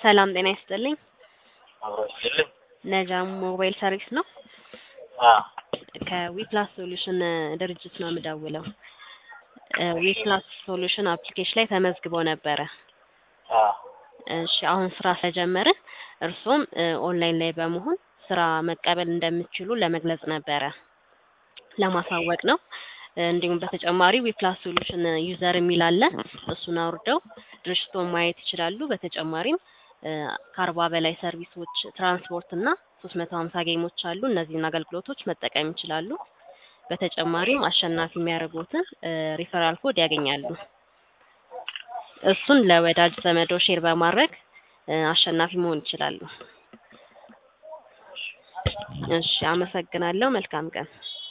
ሰላም ጤና ይስጥልኝ። አብሮ ይስጥልኝ። ነጃም ሞባይል ሰርቪስ ነው። አዎ ከዊፕላስ ሶሉሽን ድርጅት ነው የምደውለው። ዊፕላስ ሶሉሽን አፕሊኬሽን ላይ ተመዝግበው ነበረ። አዎ እሺ አሁን ስራ ስለጀመርን እርሶም ኦንላይን ላይ በመሆን ስራ መቀበል እንደምትችሉ ለመግለጽ ነበረ ለማሳወቅ ነው። እንዲሁም በተጨማሪ ዊፕላስ ሶሉሽን ዩዘር የሚል አለ። እሱን አውርደው ድርጅቶን ማየት ይችላሉ። በተጨማሪም ከአርባ በላይ ሰርቪሶች፣ ትራንስፖርት እና ሶስት መቶ ሀምሳ ጌሞች አሉ። እነዚህን አገልግሎቶች መጠቀም ይችላሉ። በተጨማሪም አሸናፊ የሚያደርጉትን ሪፈራል ኮድ ያገኛሉ። እሱን ለወዳጅ ዘመዶ ሼር በማድረግ አሸናፊ መሆን ይችላሉ። እሺ አመሰግናለሁ። መልካም ቀን።